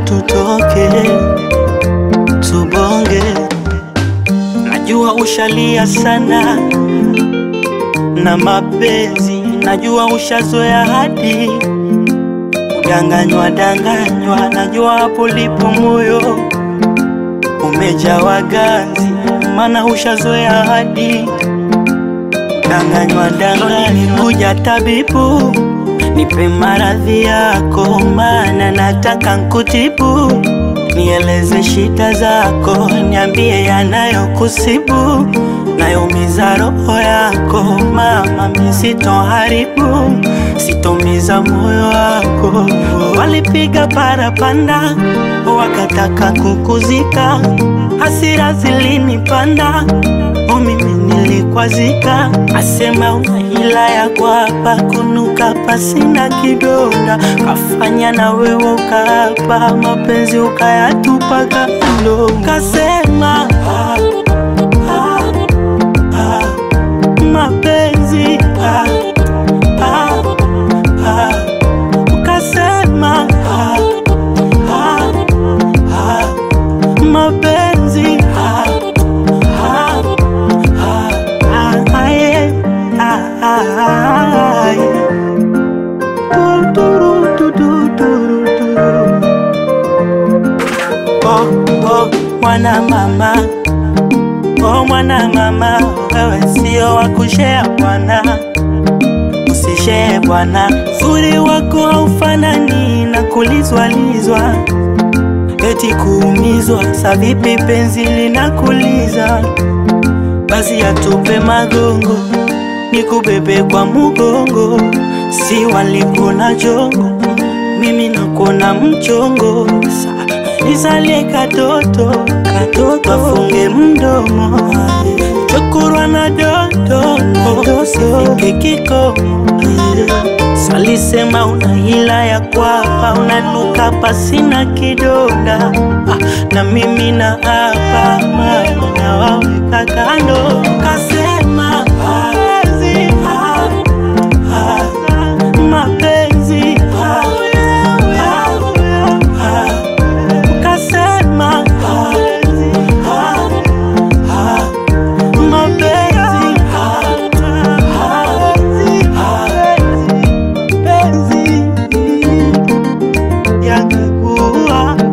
tutoke tubonge. Najua ushalia sana na mapenzi, najua ushazoea hadi kudanganywa danganywa, najua hapo lipo moyo umejawa ganzi, maana ushazoea hadi danganywa danganywa. Kuja tabibu, nipe maradhi yako, maana nataka nkutibu. Nieleze shida zako, niambie yanayokusibu, nayoumiza roho yako. Mama, mi sitoharibu, sitomiza moyo wako. Walipiga parapanda, wakataka kukuzika, hasira zilinipanda o mimi nilikwazika, asema una hila ya kwapa kunuka pasina kidonda, kafanya na wewe ukaapa mapenzi ukayatupa kando, kasema ah, ah, ah, mapenzi ah, ah, ah, ukasema ah, ah, ah, mapenzi ah, ah, ah, ah, yeah, ah, ah, ah, yeah. Du, du, du, du, du, du, du. Oh, oh, mwana mama oh, mwana mama wewe sio wa kushea bwana usishee bwana zuri wako haufanani na kulizwalizwa eti kuumizwa sa vipi penzi linakuliza basi atupe magongo nikubebe kwa mugongo si walikuna jongo mimi nakona mchongo Sa- nisalie katoto katoto afunge mdomo chokurwa na dodo sifike kikomo salisema una hila ya kwapa unanuka pasina kidonda ah, na mimi na hapa mama nawaweka kando kasema mapenzi ah, ah, mapenzi ah, ah, ah, kasema mapenzi ah, ah, mapenzi ah, ah, penzi yangekuwa